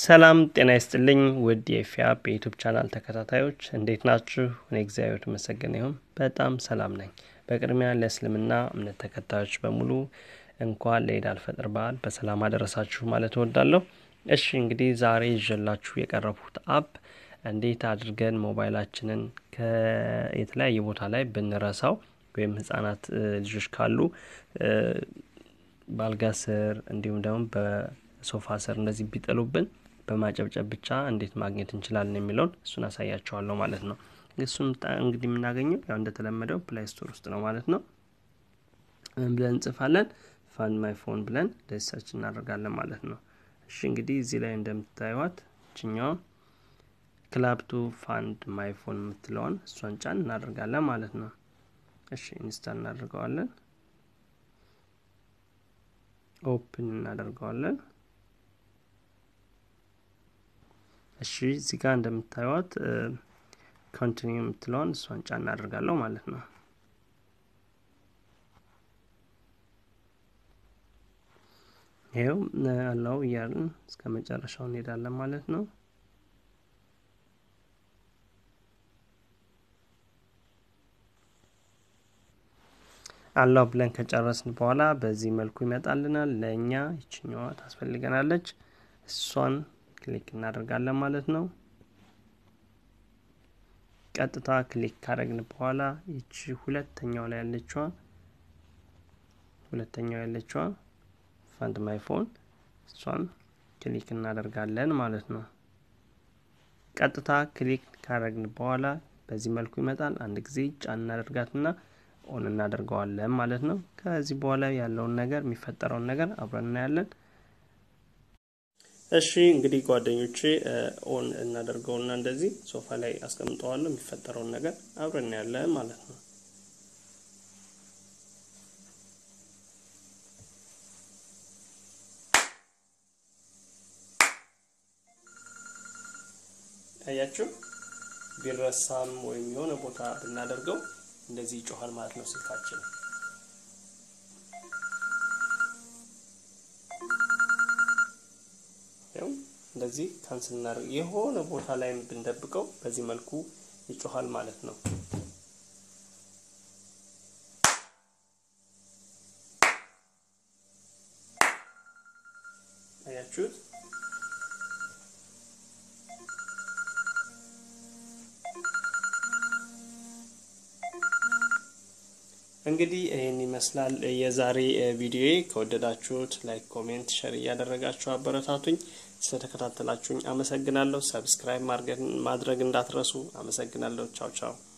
ሰላም ጤና ይስጥልኝ ውድ የፊያ በዩቱብ ቻናል ተከታታዮች እንዴት ናችሁ? እኔ እግዚአብሔር የተመሰገነ ይሁን በጣም ሰላም ነኝ። በቅድሚያ ለእስልምና እምነት ተከታዮች በሙሉ እንኳን ለኢድ አልፈጥር በዓል በሰላም አደረሳችሁ ማለት እወዳለሁ። እሺ እንግዲህ ዛሬ ይዤላችሁ የቀረብኩት አፕ እንዴት አድርገን ሞባይላችንን የተለያየ ቦታ ላይ ብንረሳው ወይም ህጻናት ልጆች ካሉ በአልጋ ስር እንዲሁም ደግሞ በሶፋ ስር እንደዚህ ቢጥሉብን በማጨብጨብ ብቻ እንዴት ማግኘት እንችላለን የሚለውን እሱን አሳያቸዋለሁ ማለት ነው። እሱን እንግዲህ የምናገኘው ያው እንደተለመደው ፕላይ ስቶር ውስጥ ነው ማለት ነው። ብለን እንጽፋለን ፋንድ ማይ ፎን ብለን ደሳች እናደርጋለን ማለት ነው። እሺ እንግዲህ እዚህ ላይ እንደምታዩት ችኛዋ ክላፕቱ ፋንድ ማይ ፎን የምትለውን እሷን ጫን እናደርጋለን ማለት ነው። እሺ ኢንስታል እናደርገዋለን። ኦፕን እናደርገዋለን። እሺ እዚህ ጋር እንደምታዩት ኮንቲኒው የምትለውን እሷን ጫን እናደርጋለሁ ማለት ነው። ይኸው አላው እያልን እስከ መጨረሻው እንሄዳለን ማለት ነው። አላው ብለን ከጨረስን በኋላ በዚህ መልኩ ይመጣልናል። ለእኛ ይችኛዋ ታስፈልገናለች። እሷን ክሊክ እናደርጋለን ማለት ነው። ቀጥታ ክሊክ ካደረግን በኋላ ይቺ ሁለተኛው ላይ ያለችዋ ሁለተኛው ያለችዋ ፋንድ ማይ ፎን እሷን ክሊክ እናደርጋለን ማለት ነው። ቀጥታ ክሊክ ካደረግን በኋላ በዚህ መልኩ ይመጣል። አንድ ጊዜ ጫን እናደርጋትና ኦን እናደርገዋለን ማለት ነው። ከዚህ በኋላ ያለውን ነገር የሚፈጠረውን ነገር አብረን እናያለን። እሺ እንግዲህ ጓደኞቼ ኦን እናደርገውና እንደዚህ ሶፋ ላይ አስቀምጠዋለሁ። የሚፈጠረውን ነገር አብረን እናያለን ማለት ነው። አያችሁ ቢረሳም ወይም የሆነ ቦታ ብናደርገው እንደዚህ ይጮሃል ማለት ነው ስልካችን። ያው እንደዚህ ካንስል እናደርግ የሆነ ቦታ ላይ ብንደብቀው በዚህ መልኩ ይጮሃል ማለት ነው። አያችሁት? እንግዲህ ይህን ይመስላል የዛሬ ቪዲዮ። ከወደዳችሁት ላይክ፣ ኮሜንት፣ ሸር እያደረጋችሁ አበረታቱኝ። ስለተከታተላችሁኝ አመሰግናለሁ። ሰብስክራይብ ማድረግ እንዳትረሱ። አመሰግናለሁ። ቻው ቻው።